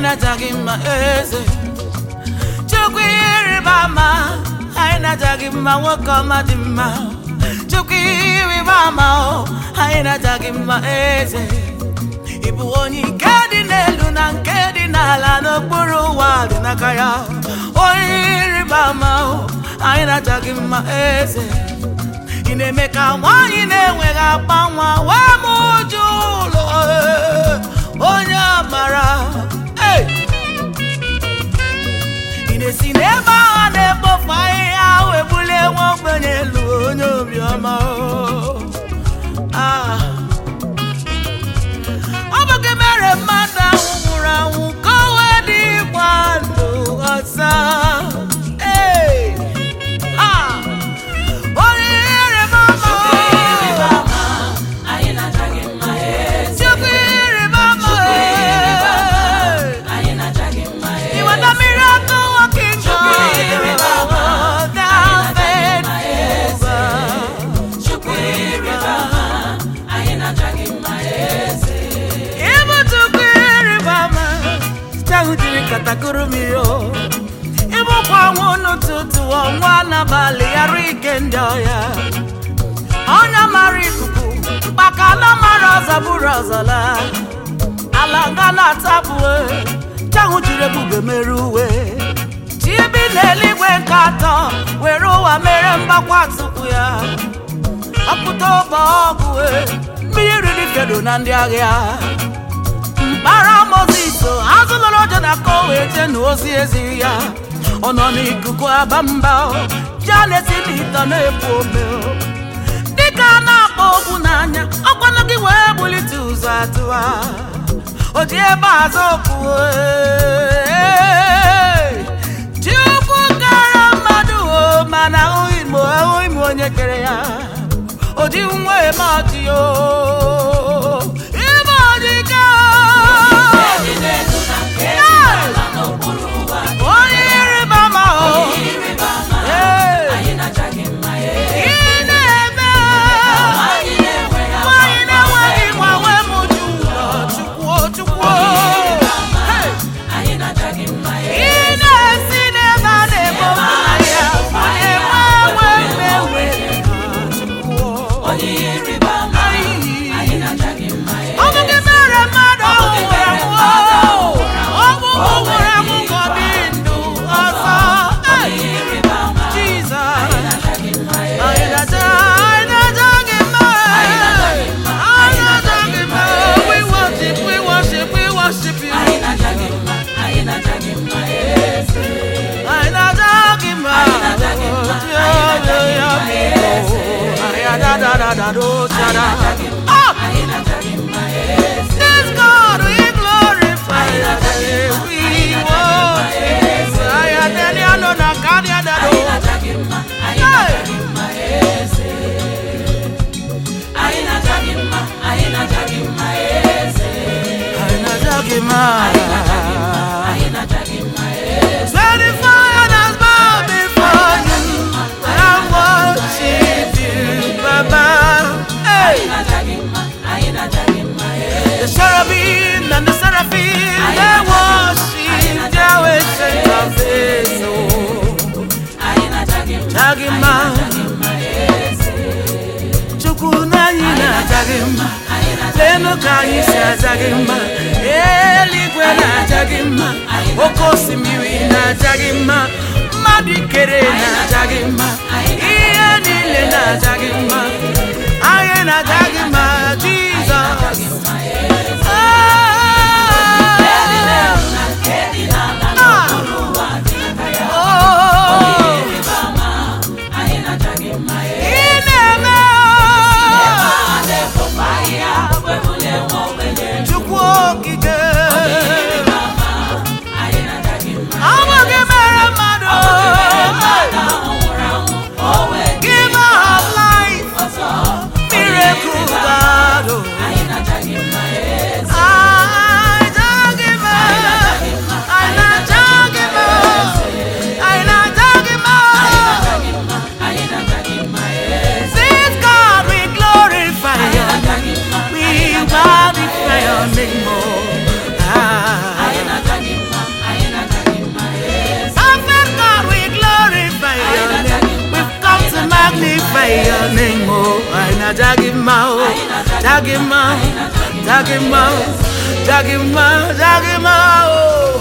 na-aja gị mma eze chukwu ihe ịrịba ama anyị na-aja gị mma nwoke ọma dị mma chukwu ihe ịrịba ama o anyị na-aja gị mma eze ị bụ onye nke dị n'elu na nke dị n'ala n'okpuru ụwa dị n'aka ya onye ịrịba ama o anyị na-aja gị mma eze ị na-eme ka nwaanyị na-enweghị akpa nwa wee m uju ụlọ ee, onye amara Hey! ị na-esi n'ebe agha na-ekpofu ahịhịa ahụ ebulie nwa ogbenye elu onye obiọma o. Ah. ọ bụ gị mere mmadụ ahụ nwụrụ anwụ ka o wee dị ịgba ndụ ọzọ Hey! Ah! onye ihere mama anyị na-aja gị mma eze chukwu ịrịba ama anyị na-aja gị mma eze You are the miracle working God. Thou faithful. chukwu ịrịba ama anyị na-aja gị mma eze Ịbụ Chukwu ịrịba ama. Site ahụ jiri katakụrụ m ihe o. Ịbụkwa ọnwụ n'ụtụtụ ọnwa n'abalị ghara ike ndị ọya. Ọnya mara ikuku, mkpakala mara ọzọ bụrụ ọzọ laa. ala nga na-atapụ chanwụ jiri ebube mere uwe chi bi n'eluigwe nke atọ were ụwa mere mgbakwa tupu ya ọpụta ụbọ ọgụ mmiri riri fedo na ndị agha mkpara mozis azụlọrọ ọjọ na ka o wee jee na ozi eziri ya ọ nọ n'ikuku aba mba ya na-esi n'ịtọ na-ebu ome dịka a na-akpọ okwu n'anya ọkwanụ gị wee bulite ụzọ atụwa o ji ebe azụ okwu ee. Chukwu kere mmadụ o mana ahụghị m ahụghị m onye kere ya o ji nwa eme ọchị o ime ọdịka dị n'elu na nke dị n'ala n'okpuru ụwa onye ịrịba ama o ịrịba ama Ee. anyị na-aja gị mma eze ị na-eme anyị na-enweghị nwanyị na-enweghị nwa wee mụju ụlọ chukwuo chukwuo Hey! anyị na-aja gị mma ị eze na-esi n'ebe a na-ebo mmanya ma enwe enwe mmewe chukwuo onye ịrịba ama anyị na-aja gị mma eze ọ bụ gị mere mmadụ Ọ bụ gị ọhụrụ mere mmadụ anwụ ọhụrụ ọ bụ mụ nwụrụ anwụ ka ọ dị ndụ ọzọ Hey! onye ịrịba ama Jesus anyị na-aja gị mma eze Anyị na-aja anyị na-aja gị mma Anyị na-aja gị mma. anyị na-aja gị mma we worship we worship we worship you anyị na-aja gị mma anyị na-aja gị mma eze anyị na-aja gị mma Anyị na-aja gị mma. Yo, yo, yo, yo. Anyị na-aja da, da, do, cha, da. Ah! anyị na-aja gị mma eze This God we glorify your name. We worship you. Anyị adịghị anọ na ka anyị adado. anyị na-aja gị mma anyị na-aja gị mma eze anyị na-aja gị mma anyị na-aja gị mma eze Anyị na-aja gị mma. anyị na-aja gị mma eze Twenty four has bowed before you. I worship you, Baba. Hey, anyị na-aja gị mma anyị na-aja gị mma eze the cherubim and the seraphim they worship Yahweh, strength of his soul. anyị na-aja gị mma Jagima, mma eze Chukwu na anyị na-aja gị mma. anyị na-aja Lenu ka anyị si aja gị mma. Eluigwe na-aja gị mma. Oke osimiri na-aja gị mma. Mmadụ ikere na-aja gị mma. Ihe niile na-aja gị mma. Anyị na-aja gị mma, Jizọs. nke dị n'ala Ah! n'okpuru ụwa dị n'aka ya Oh, ịrịba ama anyị na-aja gị mma eze ị na-eme a na-ekpofu ahịhịa webulie nwa ogbenye Chukwu okike. ịrịba ama anyị na-aja gị mma Ọ bụ gị mere mmadụ. mmadụ ahụ nwụrụ anwụ o wee dị Giver of life. ọzọ Miracle ya n'ịṅụ anyị na-aja gị mma o ja gị mma ja gị mma ja gị mma ja gị mma o